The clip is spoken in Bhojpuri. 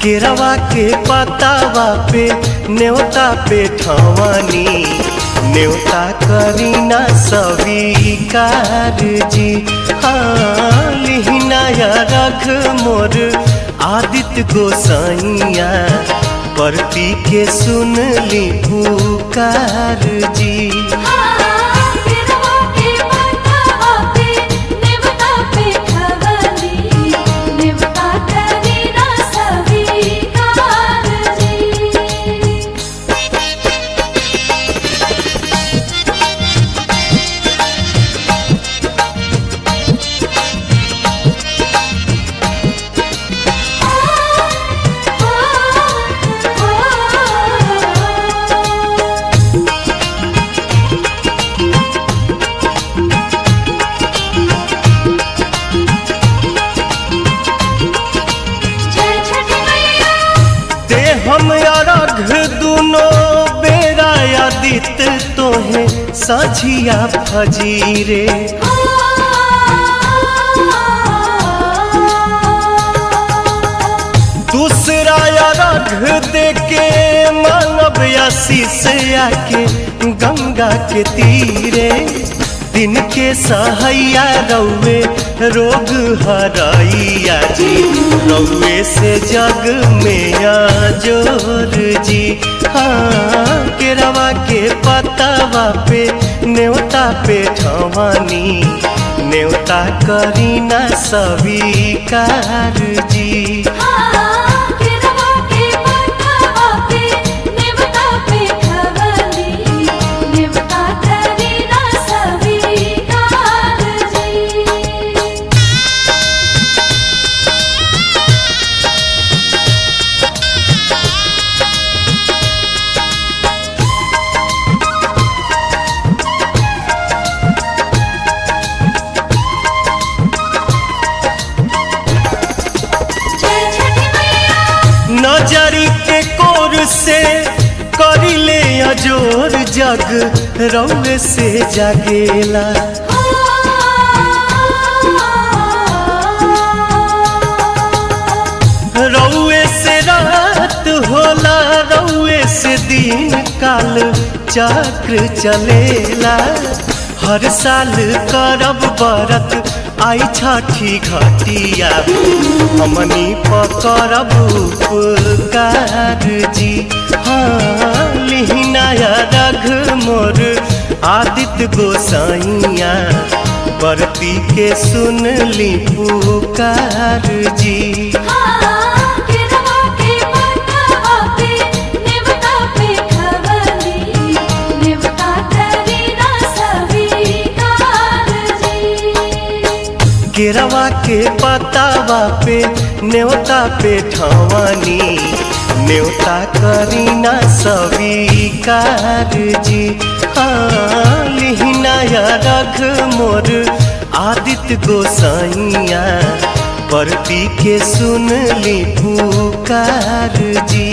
केरवा के पतावा पे न्योता पे ठवानी न्योता करीना स्वीकार जी हाँ लिहिनाया रख मोर आदित्य गोसाइया परती के सुन ली पुकार जी केरवा के पतावा पे नेवता पे खवली नेवता करीना स्वीकार जी जय छठी मैया ते हम अरघ दुनो बेरा आदित तोहे साझिया फजीरे दूसरा अरघ दे के मानव आशीष आके गंगा के तीरे दिन के सहैया रौवे रोग हराइया जी रौवे से जग में जोर जी हाँ केरवा के पतावा पे न्योता पे ठवानी न्योता करीना स्वीकार जी केरवा के पतावा पे नेवता पे खवली नेवता करीना स्वीकार जी जय छठी मैया नजरी के कोर से करिले अजोर जग रौवे से जागेला रौवे से रात होला रौवे से दिन काल चक्र चलेला हर साल करब बरत आई छठी घटिया हमनी पकड़ब उपकार जी हाँ लिहिनाया रघ मोर आदित्य गोसाइया बरती के सुन ली पुकार जी केरवा के पतावा पे नेवता पे खवली नेवता करीना स्वीकार जी केरवा के पतावा पे न्योता पे ठवानी न्योता करीना स्वीकार जी हाँ लिहिनाया रघ मोर आदित्य गोसाइया परती के सुन ली पुकार जी